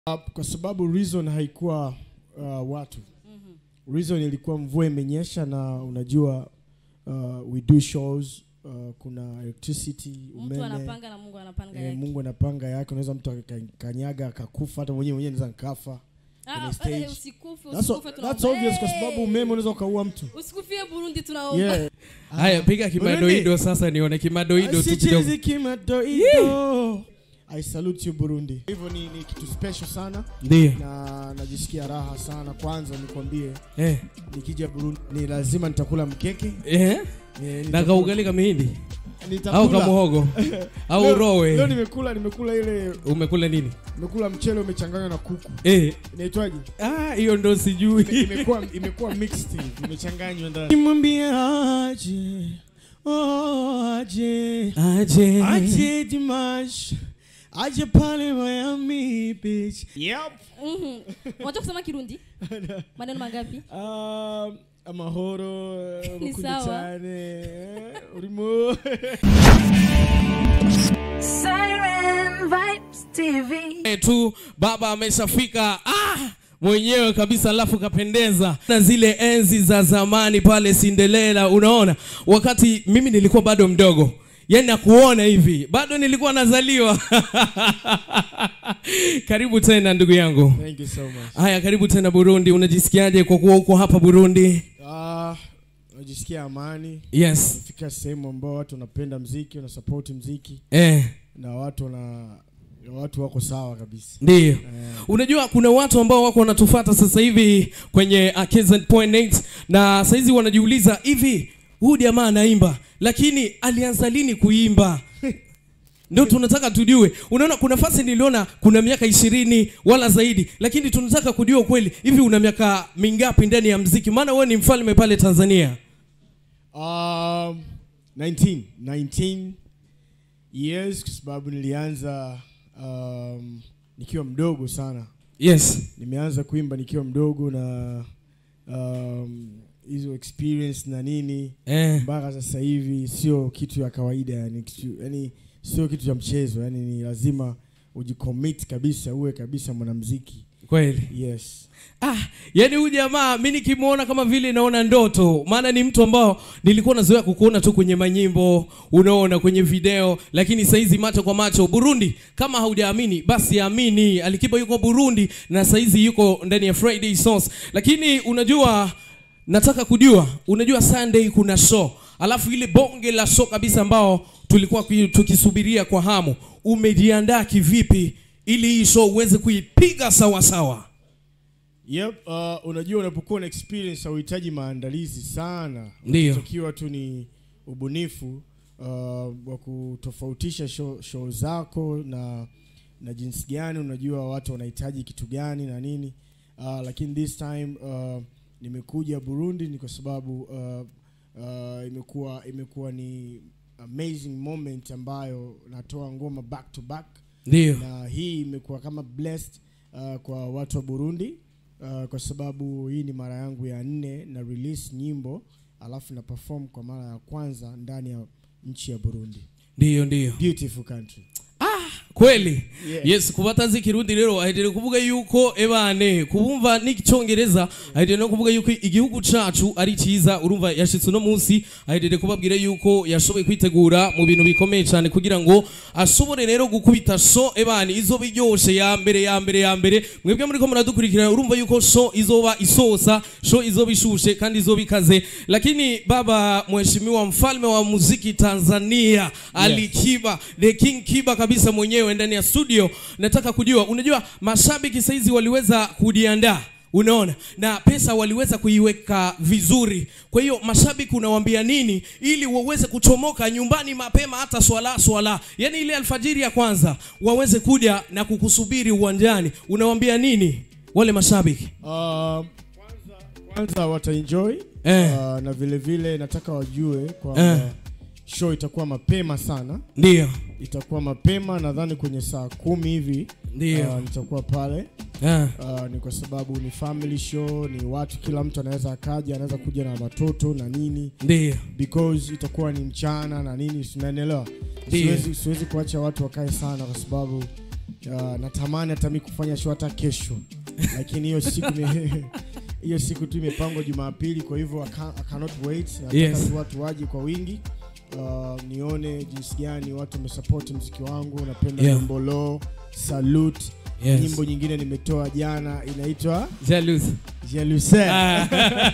Uh, kwa sababu reason haikuwa uh, watu reason ilikuwa mvua imenyesha na unajua uh, we do shows uh, kuna electricity mtu umeme anapanga na mungu anapanga eh, yake mungu anapanga yake unaweza mtu akakanyaga akakufa hata mwenyewe mwenyewe naweza nikafa Ah, kwenye eh, stage. usikufe that's, usikufe that's tunaomba. obvious kwa Hey! sababu umeme unaweza ukaua mtu usikufie burundi tunaomba yeah. haya piga kimadoido sasa nione kimadoido tu kidogo Asichezi kimadoido I salute you Burundi. Hivyo ni, ni kitu special sana ndio na najisikia raha sana. Kwanza nikwambie, eh. nikija Burundi ni lazima nitakula mkeke Eh? eh, na nitakula- kaugali kamihindi nitakula. au kamuhogo au Leo- Leo rowe nimekula nimekula ile umekula nini nimekula mchele umechanganywa na kuku. eh. Inaitwaje? ah, hiyo ndo sijui imekuwa imekuwa mixed imechanganywa ndani. Nimwambie aje. Oh, aje. aje Aje Dimash. Aje pale Miami Beach. Yep. Mhm. unajua kusema kirundi maneno mangapi Um, amahoro Ni mukunde sawa. cyane urimo Siren Vibes TV. Eh, tu baba ameshafika ah! mwenyewe kabisa alafu kapendeza na zile enzi za zamani pale Cinderella unaona wakati mimi nilikuwa bado mdogo yani nakuona hivi bado nilikuwa nazaliwa karibu tena ndugu yangu thank you so much haya karibu tena burundi unajisikiaje kwa kuwa uko hapa burundi ah najisikia amani yes fika sehemu ambao watu wanapenda mziki wanasupport mziki eh, na watu wana watu wako sawa kabisa ndiyo eh, unajua kuna watu ambao wako wanatufata sasa hivi kwenye uh, KZ.8 na saizi wanajiuliza hivi huyu jamaa anaimba lakini alianza lini kuimba ndio tunataka tujue unaona kuna fasi niliona kuna miaka ishirini wala zaidi lakini tunataka kujua ukweli hivi una miaka mingapi ndani ya mziki maana wewe ni mfalme pale tanzania um 19 19 years kwa sababu nilianza um, nikiwa mdogo sana yes nimeanza kuimba nikiwa mdogo na um, hizo experience na nini eh, mpaka sasa hivi sio kitu ya kawaida yani, kitu, yani sio kitu cha mchezo yani ni lazima ujicommit kabisa uwe kabisa mwanamziki kweli yes Ah, yani huyu jamaa mi nikimwona kama vile naona ndoto, maana ni mtu ambao nilikuwa nazoea kukuona tu kwenye manyimbo, unaona kwenye video, lakini saizi macho kwa macho. Burundi, kama haujaamini basi amini, Alikiba yuko Burundi na saizi yuko ndani ya Friday Sauce. Lakini unajua, nataka kujua, unajua Sunday kuna show, alafu ile bonge la show kabisa ambao tulikuwa kui- tukisubiria kwa hamu, umejiandaa kivipi ili hii show uweze kuipiga sawa sawa? yep uh, unajua unapokuwa na experience hauhitaji maandalizi sana Ndiyo. ukiwa tu ni ubunifu uh, wa kutofautisha show, show zako na na jinsi gani unajua watu wanahitaji kitu gani na nini uh, lakini this time uh, nimekuja burundi ni kwa sababu uh, uh, imekuwa imekuwa ni amazing moment ambayo natoa ngoma back to back Ndio. na hii imekuwa kama blessed uh, kwa watu wa burundi uh, kwa sababu hii ni mara yangu ya nne na release nyimbo alafu na perform kwa mara ya kwanza ndani ya nchi ya burundi Ndio, ndio. beautiful country Kweli. Yeah. Yes, kubatazi kirundi rero ahetere kuvuga yuko ebane kubumva n'icyongereza ahetere no kuvuga yuko igihugu cacu ari ciza urumva yashitse no munsi ahetere kubabwira yuko yashoboye kwitegura mu bintu bikomeye cyane kugira ngo ashobore rero gukubita show ebane izoba iryoshe ya mbere ya mbere ya mbere mwebwe muri ko muradukurikira urumva yuko show izoba isosa show izoba ishushe kandi izoba ikaze lakini baba mheshimiwa mfalme wa muziki Tanzania Ali Kiba the King Kiba kabisa mwenyewe ndani ya studio nataka kujua unajua mashabiki saizi waliweza kujiandaa unaona na pesa waliweza kuiweka vizuri kwa hiyo mashabiki unawaambia nini ili waweze kuchomoka nyumbani mapema hata swala swala yani ile alfajiri ya kwanza waweze kuja na kukusubiri uwanjani unawaambia nini wale mashabiki uh, kwanza, kwanza wataenjoy Eh. uh, na vile vile nataka wajue kwamba Eh. show itakuwa mapema sana ndio itakuwa mapema nadhani kwenye saa kumi hivi Ndio. uh, nitakuwa pale Ah, uh, ni kwa sababu ni family show ni watu kila mtu anaweza akaja anaweza kuja na watoto na nini ndio because itakuwa ni mchana na nini sinanielewa Ndio. siwezi, siwezi kuacha watu wakae sana kwa sababu uh, natamani hata mi kufanya show hata kesho lakini hiyo siku ni- hiyo siku tu imepangwa jumapili kwa hivyo I can't- I cannot wait nataka Yes. tu watu waje kwa wingi uh, nione jinsi gani watu wamesapoti mziki wangu napenda Yeah. nyimbo lo salute Yes. nyimbo nyingine nimetoa jana inaitwa Jealous. Jalousie. Ah.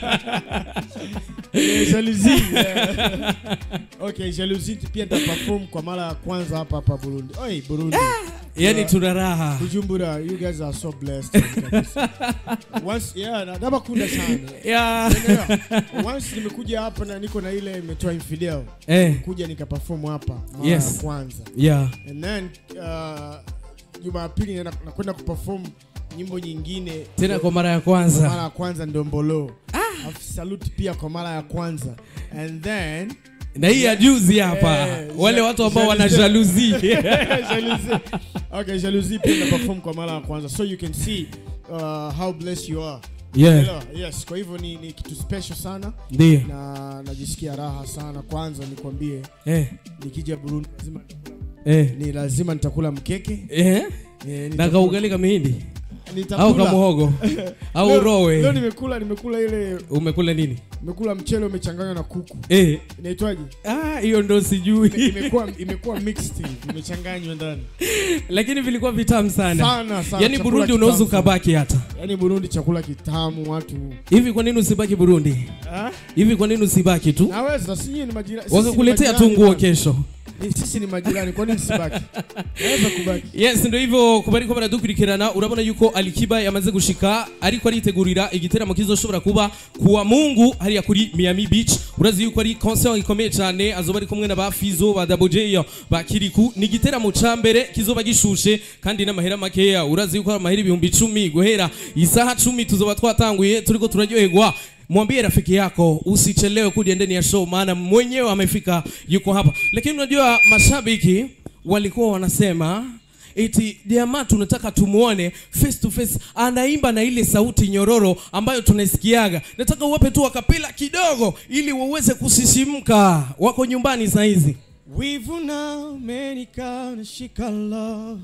Eh, jalousie. Yeah. okay jalousie pia nitaperform kwa mara ya kwanza hapa hapa burundi Oi, burundi yani tuna raha bujumbura you guys are so blessed kabisa. once yeah na- nabakunda sana yeah. Unaelewa? once nimekuja hapa na niko na ile imetoa infidel eh. kuja nikaperform hapa mara Yes. ya kwanza yeah. and then uh, jumapili naenda- nakwenda kuperform nyimbo nyingine tena kwa mara ya mara kwanza ya kwanza ndombolo Alafu salute pia kwa mara ya kwanza and then na hii ya juzi hapa Eh, wale ja- watu ambao wana jalousie. jaluzi jalousie okay jalousie pia na perform kwa mara ya kwanza so you can see uh, how blessed you are yeah. Elewa? yes kwa hivyo ni, ni kitu special sana ndio na najisikia raha sana kwanza nikwambie eh. nikija burundi lazima eh. ni lazima nitakula mkeke eh. eh, na nitakula- kaugali kamihindi nitakula. au kamuhogo au Leo- leo rowe nimekula nimekula ile umekula nini nimekula mchele umechanganywa na kuku eh. inaitwaje ah, hiyo ndo sijui imekuwa imekuwa mixed imechanganywa ndani lakini vilikuwa vitamu sana sana sana yaani chakula burundi kitamu unaweza sana. ukabaki hata yaani burundi chakula kitamu watu hivi kwa nini usibaki burundi Ah? hivi kwa nini usibaki tu naweza sinyi ni majirani sisi ni wakakuletea tu majirani nguo bwana. kesho Ni- sisi ni majirani kwa nini sibaki naweza kubaki yes ndo hivyo ku bariko baradukurikirana urabona yuko alikiba yamaze gushika ariko aritegurira igiteramo kizoshobora kuba kuwa mungu hariya kuri miami beach urazi yuko ari concert ikomeye cyane azoba ari kumwe na ba fizo ba double j ba kiriku ni igiteramo ca mbere kizoba gishushe kandi n'amahera makeya urazi yuko ari amahera ibihumbi icumi guhera isaha cumi tuzoba twatanguye turiko turaryoherwa mwambie rafiki yako usichelewe kuja ndani ya show maana mwenyewe amefika yuko hapa lakini unajua mashabiki walikuwa wanasema eti jamaa tunataka tumuone face to face anaimba na ile sauti nyororo ambayo tunaisikiaga nataka uwape tu wakapela kidogo ili waweze kusisimka wako nyumbani saa hizi wivu na umenika unashika love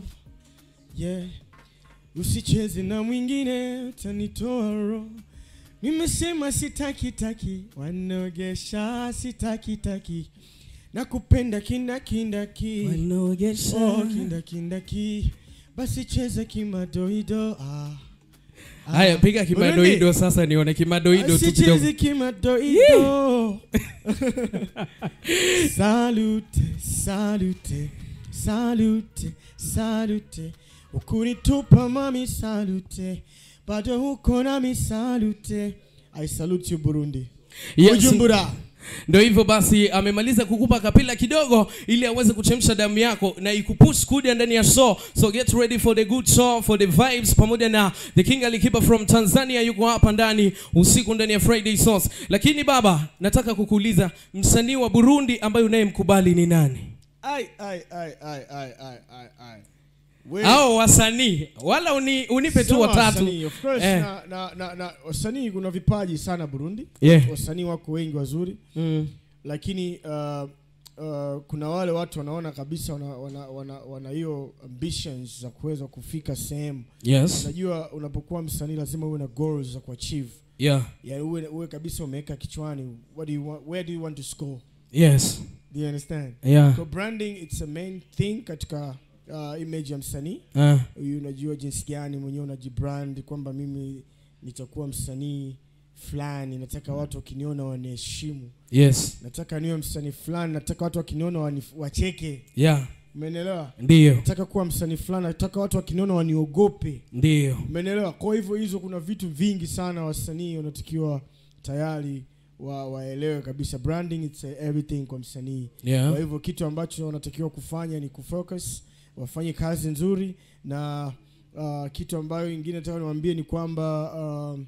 yeah usicheze na mwingine utanitoa roho nimesema sitaki taki wanogesha sitaki taki nakupenda kindakindaki oh, kindakindaki basi cheza kimadoido ah. Ah. haya piga kimadoido sasa nione kimadoido tu kidogo Asicheze kimadoido salute salute salute salute ukunitupa mami salute bado huko nami salute i salute you burundi Yes. bujumbura ndo hivyo basi amemaliza kukupa kapila kidogo ili aweze kuchemsha damu yako na ikupush kuja ndani ya show so get ready for the good show for the vibes pamoja na the king alikiba from tanzania yuko hapa ndani usiku ndani ya friday sauce lakini baba nataka kukuuliza msanii wa burundi ambaye unayemkubali ni nani ai ai ai ai ai ai ai ai We- au wasanii wala uni, unipe tu Sio watatu wasanii, of course, Eh. na, na, na, na wasanii kuna vipaji sana burundi Yeah. wasanii wako wengi wazuri mm. lakini uh, uh, kuna wale watu wanaona kabisa wana wana wana, wana hiyo ambitions za kuweza kufika sehemu yes unajua unapokuwa msanii lazima uwe na goals za kuachieve yeah yani uwe, uwe kabisa umeweka kichwani what do you want, where do you want to score yes do you understand yeah so branding it's a main thing katika uh, image ya msanii uh, huyu unajua jinsi gani mwenyewe unajibrand kwamba mimi nitakuwa msanii fulani nataka watu wakiniona waniheshimu yes nataka niwe msanii fulani nataka watu wakiniona wani, wacheke yeah umeelewa ndiyo nataka kuwa msanii fulani nataka watu wakiniona waniogope ndiyo umeelewa kwa hivyo hizo kuna vitu vingi sana wasanii wanatakiwa tayari wa, waelewe kabisa branding it's everything kwa msanii kwa yeah hivyo kitu ambacho wanatakiwa kufanya ni kufocus wafanye kazi nzuri na uh, kitu ambayo ingine nataka niwaambie ni kwamba um,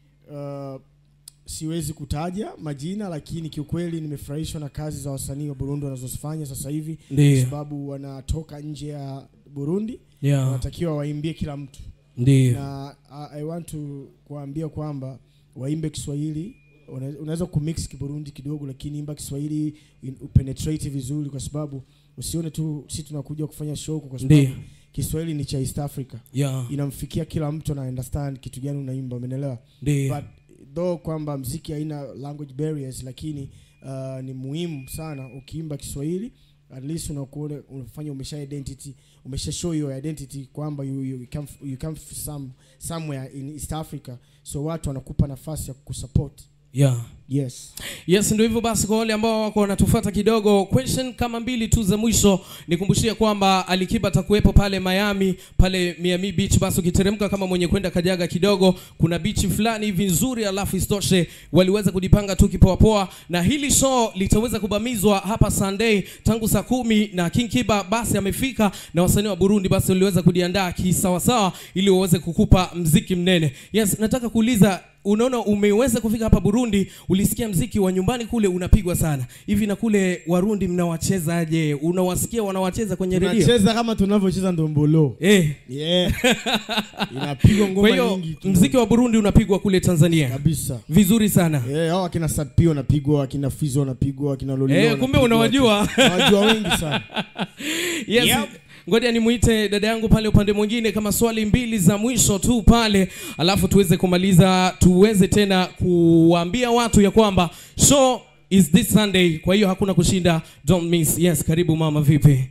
uh, siwezi kutaja majina lakini kiukweli nimefurahishwa na kazi za wasanii wa burundi wanazozifanya sasa hivi kwa ndiyo sababu wanatoka nje ya burundi yeah wanatakiwa waimbie kila mtu ndiyo na uh, i want to kuambia kwamba waimbe kiswahili Una- unaweza kumix kiburundi kidogo lakini imba kiswahili in- upenetrate vizuri kwa sababu usione tu si tunakuja kufanya show huku kwa sababu Ndiyo. kiswahili ni cha east africa yeah inamfikia kila mtu ana understand kitu gani unaimba umeelewa ndio but though kwamba mziki haina language barriers lakini uh, ni muhimu sana ukiimba kiswahili at least unakuona unafanya umesha identity umesha show your identity kwamba you, you, come, you come f- some, somewhere in east africa so watu wanakupa nafasi ya kusupport yeah yes yes ndio hivyo basi kwa wale ambao wako wanatufuata kidogo question kama mbili tu za mwisho nikumbushie kwamba alikiba atakuwepo pale miami pale miami beach basi ukiteremka kama mwenye kwenda kajaga kidogo kuna bichi fulani hivi nzuri alafu isitoshe waliweza kujipanga tu kipoapoa na hili show litaweza kubamizwa hapa sunday tangu saa kumi na king kiba basi amefika na wasanii wa burundi basi waliweza kujiandaa kisawasawa ili waweze kukupa mziki mnene yes nataka kuuliza unaona umeweza kufika hapa burundi ulisikia mziki wa nyumbani kule unapigwa sana hivi na kule warundi mnawachezaje unawasikia wanawacheza kwenye redio tunacheza kama tunavyocheza ndombolo eh. yeah. inapigwa kwa ngoma hiyo nyingi tu. mziki wa burundi unapigwa kule tanzania kabisa vizuri sana Eh, hao akina Satpi wanapigwa akina Fizo wanapigwa akina Lolilo Eh, kumbe wanapigwa, unawajua. nawajua wengi sana yes Yep. ngoja nimuite dada yangu pale upande mwingine kama swali mbili za mwisho tu pale alafu tuweze kumaliza tuweze tena kuwaambia watu ya kwamba show is this sunday kwa hiyo hakuna kushinda don't miss yes karibu mama vipi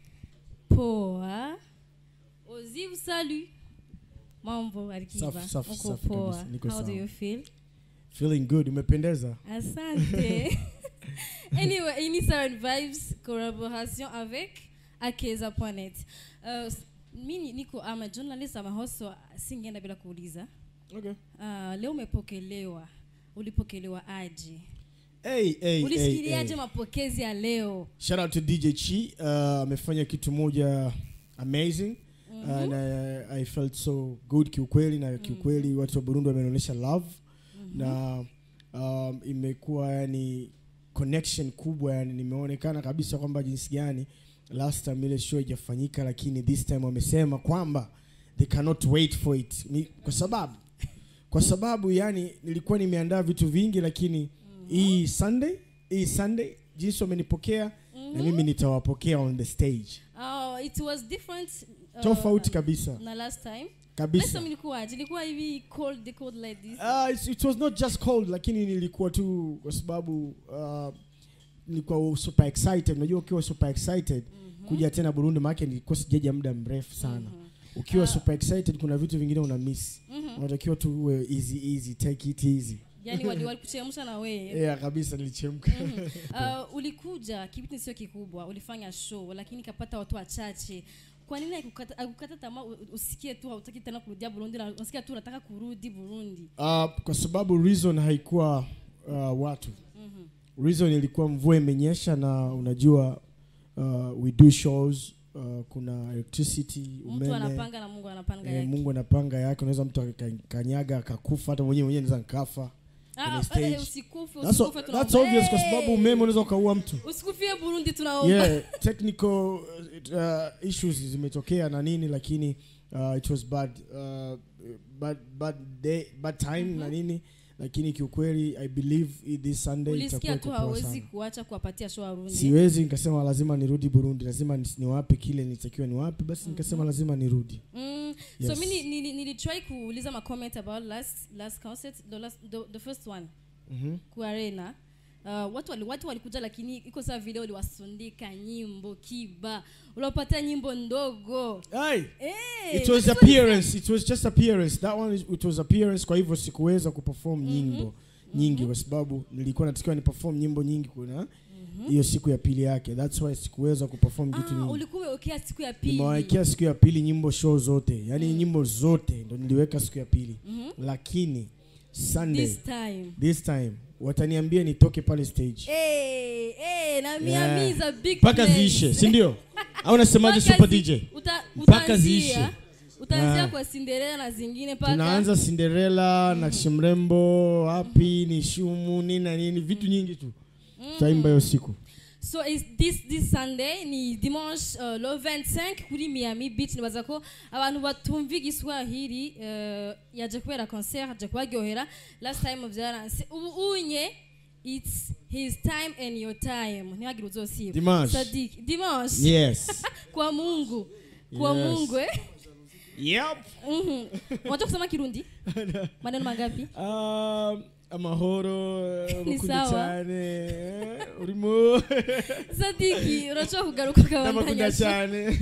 poa ozi usalu mambo alikiba Safi, safi, uko safi poa kabisa, niko how do sawa. you feel feeling good umependeza asante anyway ini Siren vibes collaboration avec akeza.net uh, mi niko ama journalist ama hoso singeenda bila kuuliza okay. uh, leo umepokelewa ulipokelewa aje hey, hey, hey, ulisikiliaje hey. mapokezi ya leo shout out to DJ Chi uh, amefanya kitu moja amazing mm-hmm. uh, na I felt so good kiukweli na kiukweli mm-hmm. watu wa Burundi wameonyesha love mm-hmm. na um, imekuwa yani connection kubwa yani nimeonekana kabisa kwamba jinsi gani last time ile show haijafanyika lakini this time wamesema kwamba they cannot wait for it ni, kwa sababu kwa sababu yani nilikuwa nimeandaa vitu vingi lakini hii sunday hii sunday jinsi wamenipokea na mimi nitawapokea on the stage oh, it was different uh, tofauti kabisa na last time last kabisa time ilikuwaje ilikuwa hivi cold the cold like this uh, it, it was not just cold lakini nilikuwa tu kwa sababu uh, nilikuwa super excited unajua ukiwa super excited mm-hmm. kuja tena burundi maake nilikuwa sijaja muda mrefu sana mm-hmm. ukiwa Ah. super excited kuna vitu vingine una miss Mhm. unatakiwa tu uwe easy easy take it easy yani wali- walikuchemsha na wewe yeah kabisa nilichemka uh, ulikuja kipindi sio kikubwa ulifanya show lakini kapata watu wachache kwa nini haikukata haikukata tamaa u- usikie tu hautaki tena kurudia burundi na unasikia tu unataka kurudi burundi uh, kwa sababu reason haikuwa uh, watu Mhm. reason ilikuwa mvua imenyesha na unajua uh, we do shows uh, kuna electricity mtu umeme anapanga na mungu anapanga eh, yake mungu anapanga yake unaweza mtu akakanyaga akakufa hata mwenyewe mwenyewe naweza nkafa Ah, kwenye ah, stage. eh, usikufe that's, usikufe that's tunaomba. obvious kwa sababu Hey! umeme unaweza ukaua mtu usikufie burundi tunaomba yeah technical uh, issues zimetokea na nini lakini uh, it was bad uh, bad bad day bad time na nini lakini kiukweli i believe i- this sunday ulisikia itakuwa tu iko poa hawezi sana kuacha kuwapatia show warundi siwezi nikasema lazima nirudi burundi lazima nis- niwape kile nitakiwa niwape basi nikasema lazima nirudi Mm, Yes. so mi ni- ni- nilitry kuuliza macomment about last last concert the, last, the, the first one Mhm. kuarena uh, watu wali, watu walikuja lakini iko saa vile uliwasundika nyimbo kiba uliwapatia nyimbo ndogo Hey, hey, it was appearance it was just appearance that one is, it was appearance kwa hivyo sikuweza kuperform nyimbo nyingi kwa sababu nilikuwa natakiwa ni perform nyimbo nyingi kuna hiyo siku ya pili yake that's why sikuweza kuperform vitu ah, nyingi ulikuwa umewekea siku ya pili nimewawekea siku ya pili nyimbo show zote yaani nyimbo zote ndo niliweka siku ya pili lakini sunday this time this time wataniambia nitoke pale stage hey, hey, na Yeah. Miami is a big mpaka place. ziishe si ndio au nasemaje Mpaka super zi- dj uta- Mpaka utaanzia- ziishe. utaanzia Ah. kwa Cinderella na zingine mpaka tunaanza cinderella na shimrembo hapi ni shumu nini na nini vitu nyingi tu tutaimba hiyo siku so is this this sunday ni dimanche uh, le 25 kuri miami beach nibaza ko abantu batumva igiswahili uh, yaje kubera concert aje kubaryohera last time byaranse ubu unye it's his time and your time ntihagire uzosiba Dimanche. Sadik, dimanche yes kwa mungu kwa Yes. mungu eh? Yep. Mhm. unajua kusema kirundi maneno mangapi Um, amahoro Ni mukunde sawa. cyane urimo sadiki unajua kugaruka ndabakunda ukabandanya cyane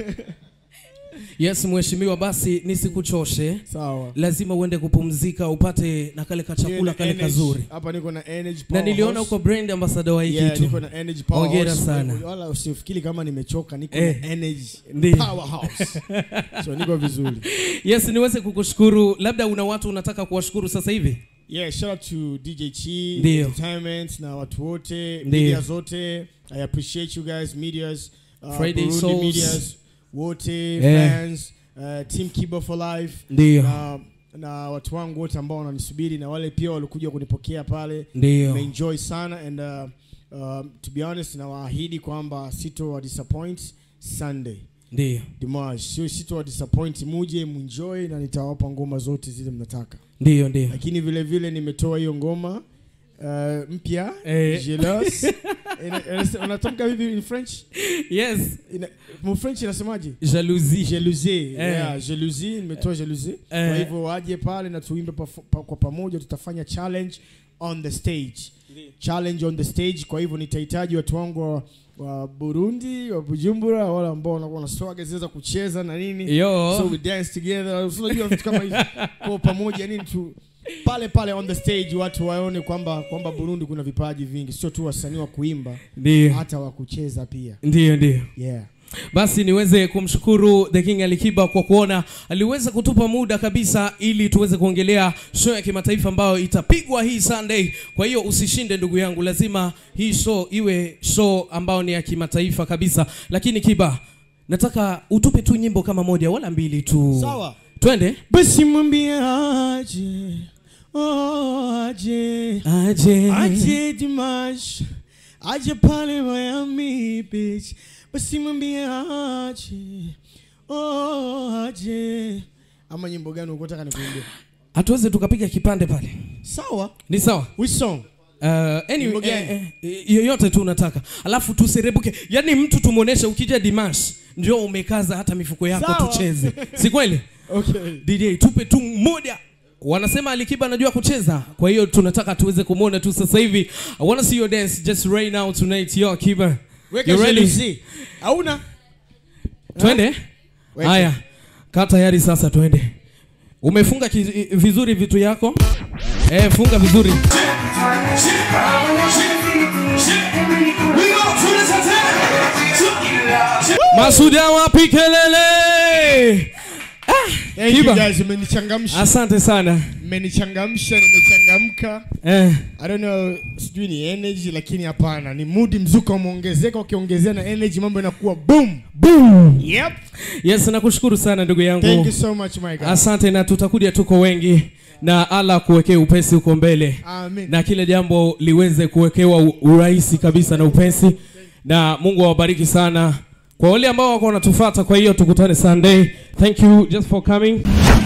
yes mheshimiwa basi nisikuchoshe sawa lazima uende kupumzika upate na kale kachakula Nina kale energy. kazuri hapa niko na energy na power niliona house. uko brand ambassador wa hii Yeah, kitu niko na energy power Hongera house. sana. wala usifikiri kama nimechoka niko Eh. na energy Ndiyo. power house so niko vizuri yes niweze kukushukuru labda una watu unataka kuwashukuru sasa hivi yeah shout out to dj chi Ndiyo. entertainment na watu wote Ndiyo. media zote i appreciate you guys medias uh, Friday Burundi Souls. medias wote Yeah. fans uh, team kibo for life ndio na, na watu wangu wote ambao wananisubiri na wale pia walikuja kunipokea pale ndio nimeenjoy sana and uh, um, to be honest nawaahidi kwamba sito wa disappoint sunday ndio dimash sio sito wa disappoint muje munjoy na nitawapa ngoma zote zile mnataka ndio ndio lakini vile vile nimetoa hiyo ngoma uh, mpya Eh. jealous Ina- ina- unatamka vipi in french yes Ina- mu french inasemaje jalousie jalousie Eh. yeah, jalousie nimetoa jalousie Eh. kwa hivyo waje pale na tuimbe pa, pa, kwa pamoja tutafanya challenge on the stage challenge on the stage kwa hivyo nitahitaji watu wangu wa, wa burundi wa bujumbura wale ambao wanakuwa na swaga zile za kucheza na nini yo so we dance together So unajua vitu kama hivi kwa pamoja nini tu pale pale on the stage watu waone kwamba kwamba burundi kuna vipaji vingi sio tu wasanii wa kuimba ndio hata wa kucheza pia ndio ndio yeah basi niweze kumshukuru the king alikiba kwa kuona aliweza kutupa muda kabisa ili tuweze kuongelea show ya kimataifa ambayo itapigwa hii sunday kwa hiyo usishinde ndugu yangu lazima hii show iwe show ambayo ni ya kimataifa kabisa lakini kiba nataka utupe tu nyimbo kama moja wala mbili tu sawa twende basi mwambie aje oh, aje aje aje dimash aje pale miami beach basi mwambie aje oh, aje ama nyimbo gani ukotaka nikuimbia hatuweze tukapiga kipande pale sawa ni sawa which song Uh, anyway, Nyimbo gani? eh, eh, yoyote tu unataka alafu tuserebuke yaani mtu tumwonyeshe ukija dimash ndio umekaza hata mifuko yako Sawa. tucheze si kweli okay dj tupe tu moja wanasema alikiba anajua kucheza kwa hiyo tunataka tuweze kumwona tu sasa hivi i wanna see your dance just right now tonight yo akiba weka You ready? jalousie hauna twende Weka. haya kaa tayari sasa twende umefunga ki- vizuri vitu yako eh, funga vizuri masuda wapi kelele Thank you Kiba. guys umenichangamsha asante sana mmenichangamsha nimechangamka eh, I don't know sijui ni energy lakini hapana ni mood mzuka umeongezeka ukiongezea na energy mambo yanakuwa boom boom. yep yes nakushukuru sana ndugu yangu thank you so much my guy asante na tutakuja tuko wengi na ala kuwekea upesi huko mbele amen na kile jambo liweze kuwekewa u- urahisi kabisa na upesi na mungu awabariki sana kwa wale ambao wako wanatufata kwa hiyo tukutane sunday thank you just for coming